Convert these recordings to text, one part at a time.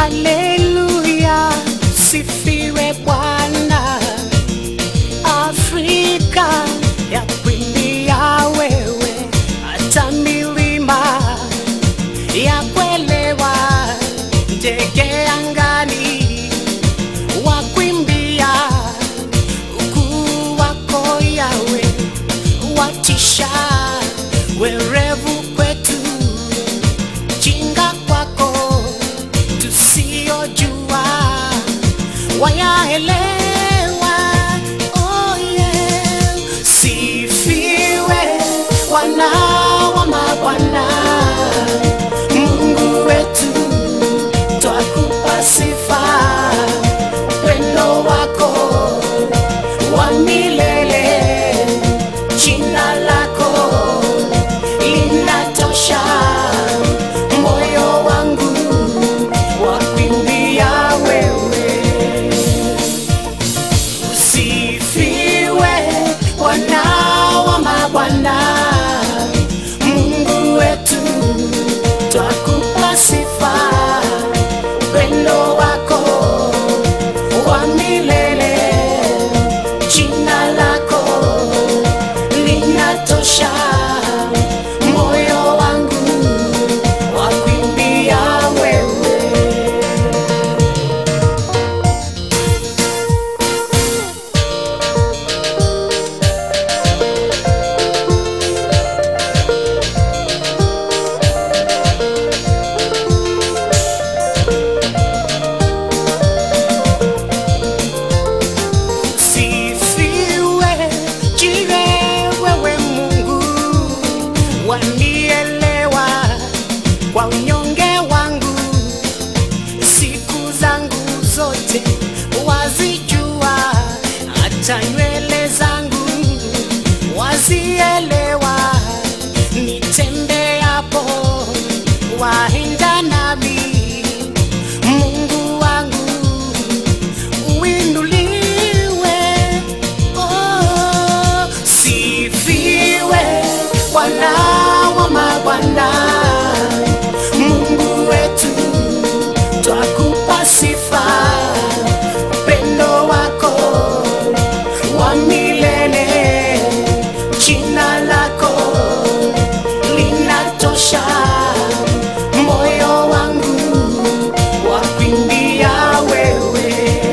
Haleluya, sifiwe Bwana. Afrika ya kuimbia wewe, hata milima ya kuelewa, ndege angani wa kuimbia ukuu wako Yawe, watisha werevu kwetu, jinga kwako tusiyojua wayaelewa. Oh yeah. Sifiwe Bwana wa mabwana, Mungu wetu, twakupa sifa, upendo wako wa milele, jina lako linatosha, moyo wangu wakuimbia wewe. Usifiwe Bwana wa mabwana, Mungu wetu, twakupa sifa, upendo wako wa milele, jina lako linatosha, moyo wangu wakuimbia wewe. Sifiwe jiwe wewe Mungu, wanielewa kwa unyonge wangu, siku zangu zote wazijua, hata nywele zangu wazielewa, nitembeapo waenda nami, Mungu wangu uinuliwe. Oh, sifiwe Bwana wa mabwana, Mungu wetu, twakupa sifa, upendo wako wa milele, jina lako linatosha, moyo wangu wakuimbia wewe.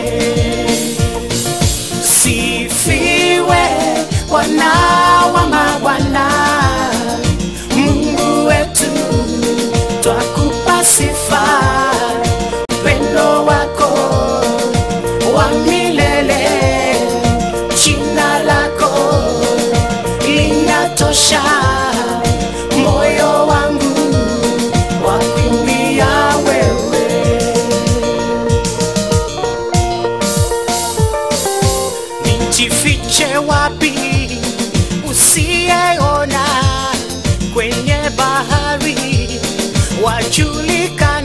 Sifiwe Bwana wa mabwana, Mungu wetu, twakupa sifa, upendo wako wa milele, jina lako linatosha, moyo wangu wakuimbia wewe. Nijifiche wapi usiyeona kwenye bahari wajulikana